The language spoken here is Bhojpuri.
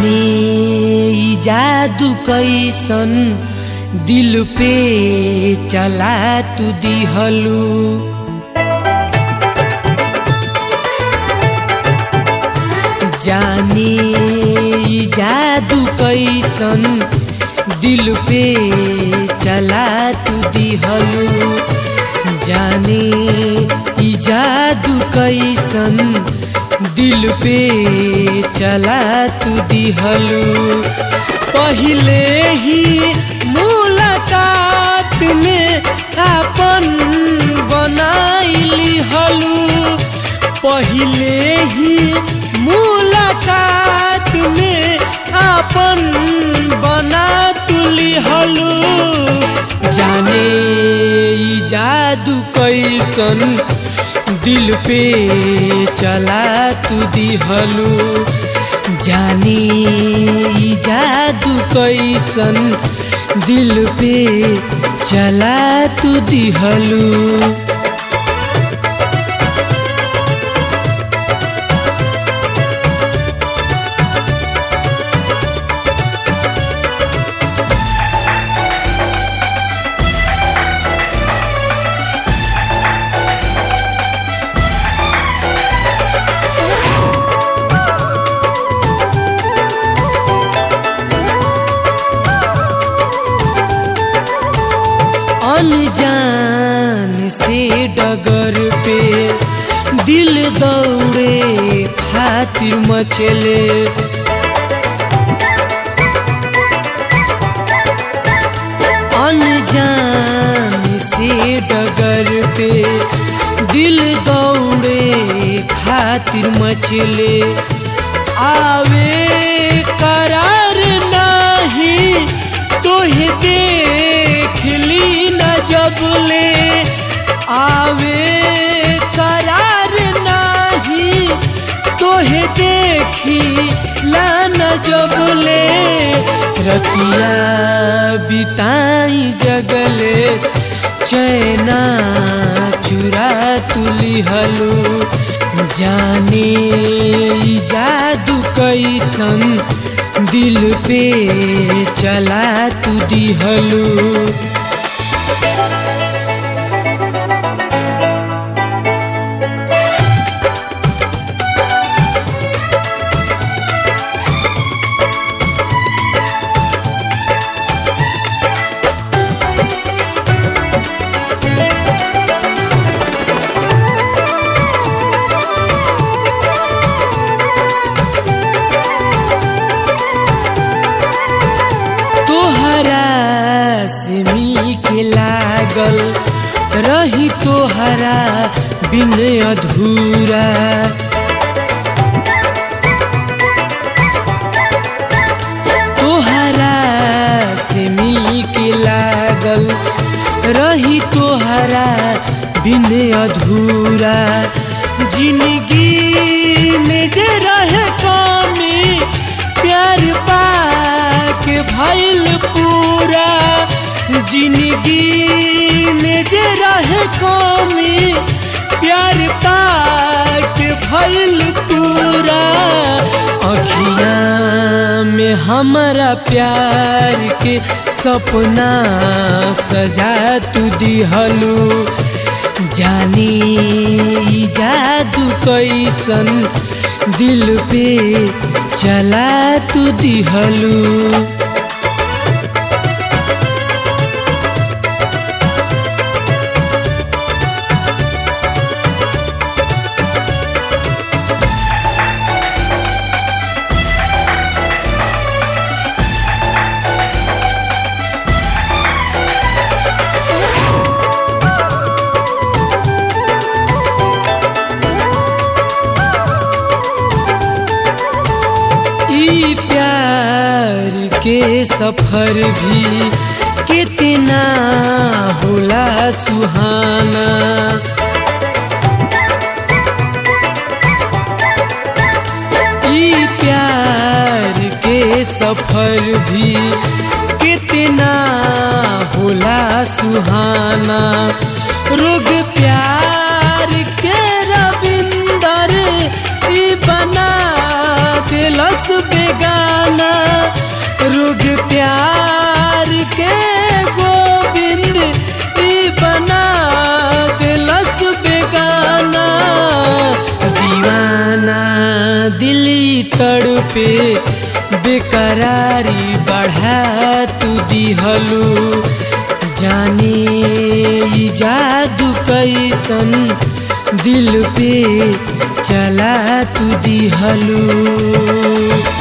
जाने ई जादू कैसन दिल पे चला तू दिहलू जाने ई जादू कैसन दिल पे चला तू दिहलू जाने ई जादू कैसन दिल पे चला तू दिहलू पहले ही मुलाकात में अपन बनाइली हलू पहले ही मुलाकात में अपन बना तुली हलू जाने ई जादू कैसन दिल पे चला तू दिहलू जाने ई जादू कैसन दिल पे चला तू दिहलू अनजान से डगर पे दिल दौड़े खातिर मचले अनजान से डगर पे दिल दौड़े खातिर मचले आवे करार नहीं तोहे देख ली न जबले आवे करार नहीं तोहे देखी ला न जबले रतिया बिताई जगले चैना चुरा तुली हलू जाने ई जादू कैसन दिल पे चला तू दिहलू तोहरा से मिल के लागल रही तोहरा बिन अधूरा तोहरा से मिल के लागल रही तोहरा बिन अधूरा जिंदगी में जे रहे कमी प्यार पाक भइल पूरा जिंदगी में जे रहे कमी प्यार पाक भइल पूरा अखिया में हमारा प्यार के सपना सजा तू दिहलू जाने ई जादू कैसन दिल पे चला तू दिहलू ई प्यार के सफर भी कितना होला सुहाना ई प्यार के सफर भी कितना होला सुहाना रोग प्यार के रविंदर ई बना दिलस बेगाना पे बेकरारी बढ़ा तू दिहलू जाने ई जादू कैसन दिल पे चला तू दिहलू